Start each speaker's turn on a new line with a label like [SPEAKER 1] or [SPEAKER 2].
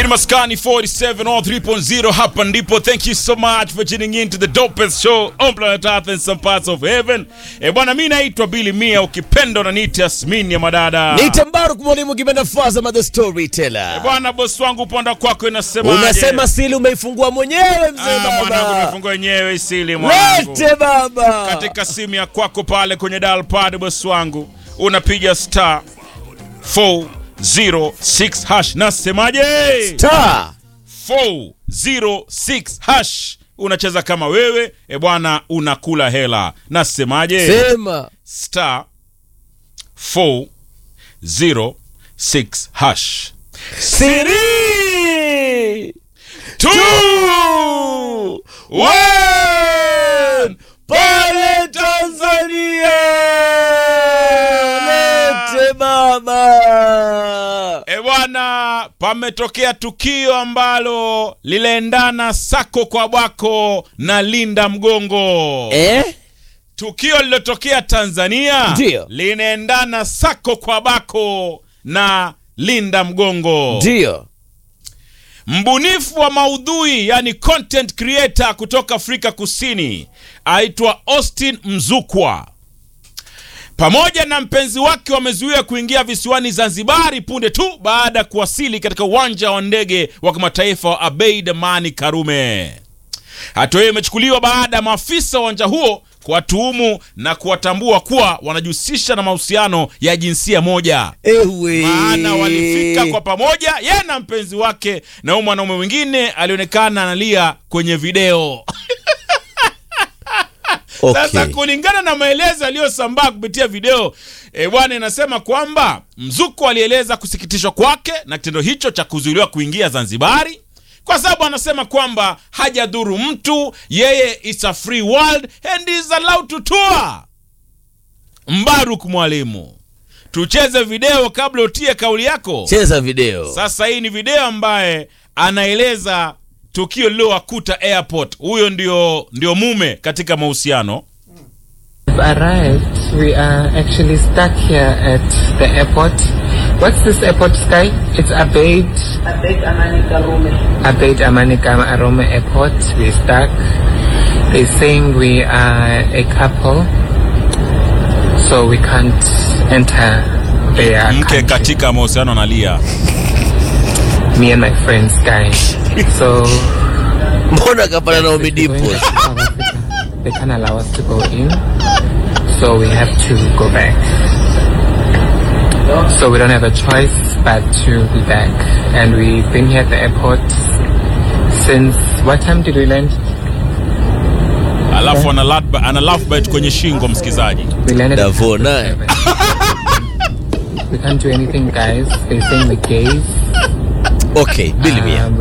[SPEAKER 1] In Maskani 47 or 3.0 hapa ndipo. Thank you so much for tuning in to the dopest show on planet Earth and some parts of heaven. E bwana, mi naitwa Billy Mia, ukipenda unaniita Yasmin ya madada.
[SPEAKER 2] Niite Mbaruk mwalimu kipenda Fazama the storyteller.
[SPEAKER 1] Bwana, bosi wangu, upande kwako inasemaje?
[SPEAKER 2] Unasema sili umeifungua mwenyewe mzee
[SPEAKER 1] Ah, mwanangu,
[SPEAKER 2] baba.
[SPEAKER 1] nimefungua wenyewe isili mwanangu.
[SPEAKER 2] Lete baba.
[SPEAKER 1] Katika simu ya kwako pale kwenye dial pad, bosi wangu, unapiga star 406 hash. Nasemaje?
[SPEAKER 2] Ta.
[SPEAKER 1] 406 hash unacheza kama wewe e bwana unakula hela nasemaje
[SPEAKER 2] Sema.
[SPEAKER 1] star 406 hash
[SPEAKER 2] Siri.
[SPEAKER 1] Two, one.
[SPEAKER 2] Pale Tanzania. Lete baba.
[SPEAKER 1] E bwana, pametokea tukio ambalo liliendana sako kwa bwako na linda mgongo
[SPEAKER 2] Eh?
[SPEAKER 1] tukio lilotokea Tanzania
[SPEAKER 2] Ndio.
[SPEAKER 1] linaendana sako kwa bako na linda mgongo.
[SPEAKER 2] Ndio.
[SPEAKER 1] Mbunifu wa maudhui yani content creator kutoka Afrika Kusini aitwa Austin Mzukwa pamoja na mpenzi wake wamezuiwa kuingia visiwani Zanzibari punde tu baada ya kuwasili katika uwanja wa ndege wa kimataifa wa Abeid Amani Karume. Hatua hiyo imechukuliwa baada ya maafisa wa uwanja huo kuwatuhumu na kuwatambua kuwa wanajihusisha na mahusiano ya jinsia moja.
[SPEAKER 2] Ewe.
[SPEAKER 1] Maana walifika kwa pamoja, yeye na mpenzi wake, na huyu mwanaume mwingine alionekana analia kwenye video. Sasa
[SPEAKER 2] Okay.
[SPEAKER 1] kulingana na maelezo yaliyosambaa kupitia video e, bwana inasema kwamba Mzuko alieleza kusikitishwa kwake na kitendo hicho cha kuzuiliwa kuingia Zanzibari kwa sababu anasema kwamba hajadhuru mtu, yeye is a free world and is allowed to tour. Mbaruk mwalimu, tucheze video kabla utie kauli yako.
[SPEAKER 2] Cheza video.
[SPEAKER 1] Sasa hii ni video ambaye anaeleza tukio lililowakuta airport. Huyo ndio, ndio mume katika mahusiano
[SPEAKER 3] We've arrived. We are actually stuck here at the airport. What's this airport, Sky? It's Abeid.
[SPEAKER 4] Abed Amani Karume.
[SPEAKER 3] Abeid Amanika Aroma Airport. We're stuck. They're saying we are a couple, so we can't enter their
[SPEAKER 1] mke
[SPEAKER 3] country.
[SPEAKER 1] katika mahusiano analia.
[SPEAKER 3] Me and my friend Sky. So
[SPEAKER 2] Mbona kapana na
[SPEAKER 3] we're going
[SPEAKER 2] umidipo?
[SPEAKER 3] to South Africa. They can't allow us to go in, so we have to go back. So we don't have a choice but to be back. And we've been here at the airport since what time did we land?
[SPEAKER 1] Alafu ana love- ana love bite kwenye shingo msikizaji.
[SPEAKER 3] We landed at
[SPEAKER 2] Davo naye.
[SPEAKER 3] We can't do anything, guys. They're saying we're gays.
[SPEAKER 2] Okay, Billy Mia.
[SPEAKER 3] Um,